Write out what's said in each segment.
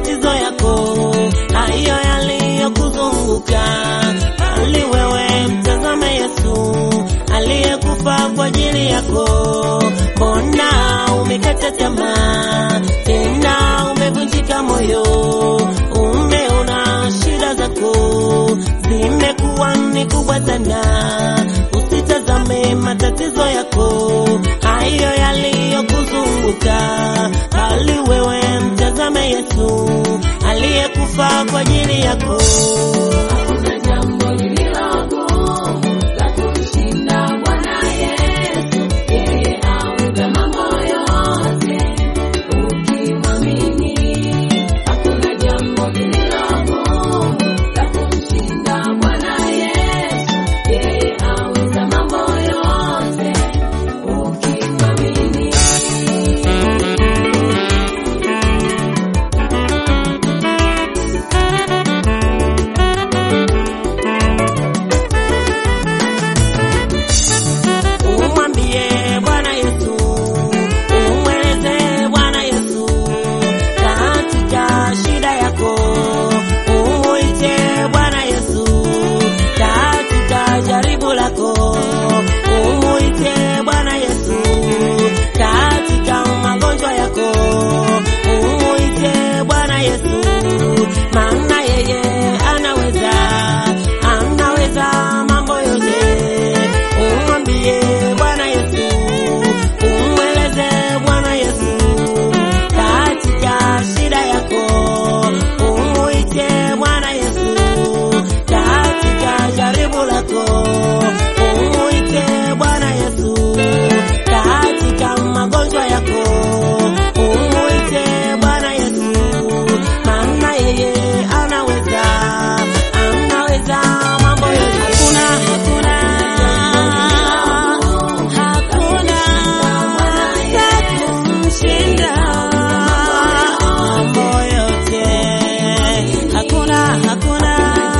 matatizo yako hayo yaliyokuzunguka, bali wewe mtazame Yesu aliyekufa kwa ajili yako. Mbona umekata tamaa tena umevunjika moyo, umeona shida zako zimekuwa ni kubwa sana. Usitazame matatizo yako hayo yaliyokuzunguka, bali wewe mtazame Yesu aliyekufa kwa ajili yako. Hakuna jambo lililogumu la kumshinda Bwana Yesu, yeye auza mambo yote ukimwamini. Hakuna jambo lililogumu la kumshinda Bwana Yesu, yeye auza mambo yote ukimwamini. Umwambie Bwana Yesu, umweleze Bwana Yesu katika shida yako, umuite Bwana Yesu katika jaribu lako, umuite Bwana Yesu katika magonjwa yako, umuite Bwana Yesu, maana yeye anaweza, anaweza mambo yote. Umwambie Bwana Yesu, umweleze Bwana Yesu katika shida yako, umuite Bwana Yesu katika jaribu lako, umuite Bwana Yesu katika magonjwa yako, umuite Bwana Yesu, maana yeye anaweza, anaweza mambo yote. Hakuna, hakuna Hakuna kumshinda mambo yote. Hakuna, hakuna,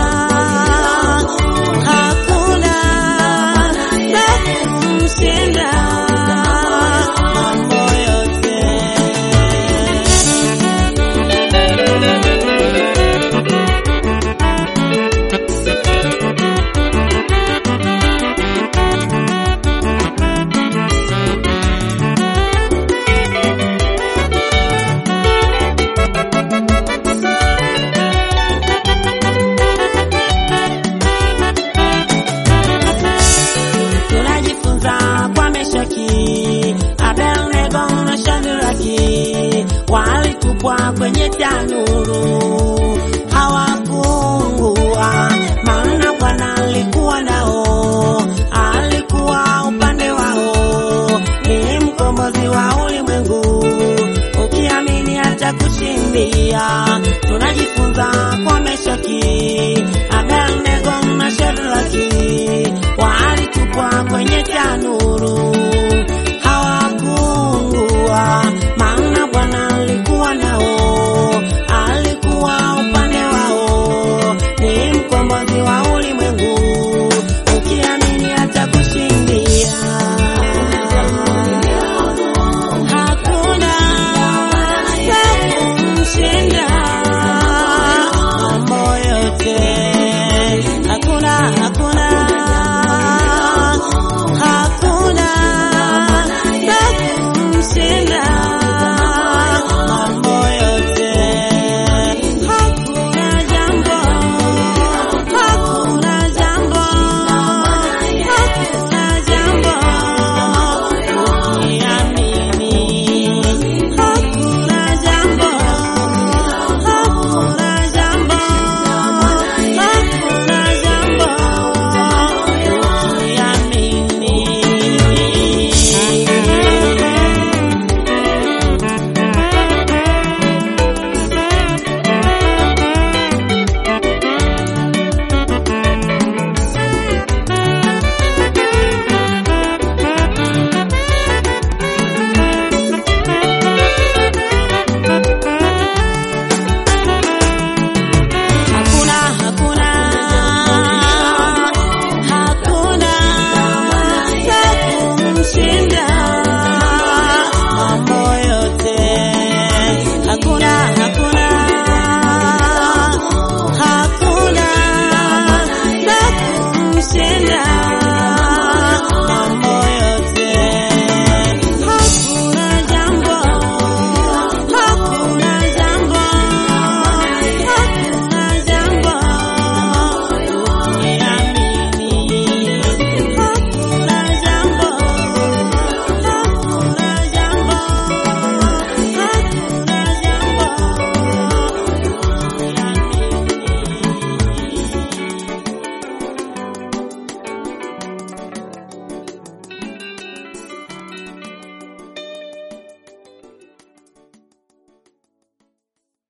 hakuna kumshinda mambo yote. tunajifunza kwa Meshaki, Abednego na Shadraki walitupwa kwenye tanuru hawakuungua, maana Bwana alikuwa nao, alikuwa upande wao, ni mkombozi wa ulimwengu. Ukiamini hata kushindia, tunajifunza kwa Meshaki,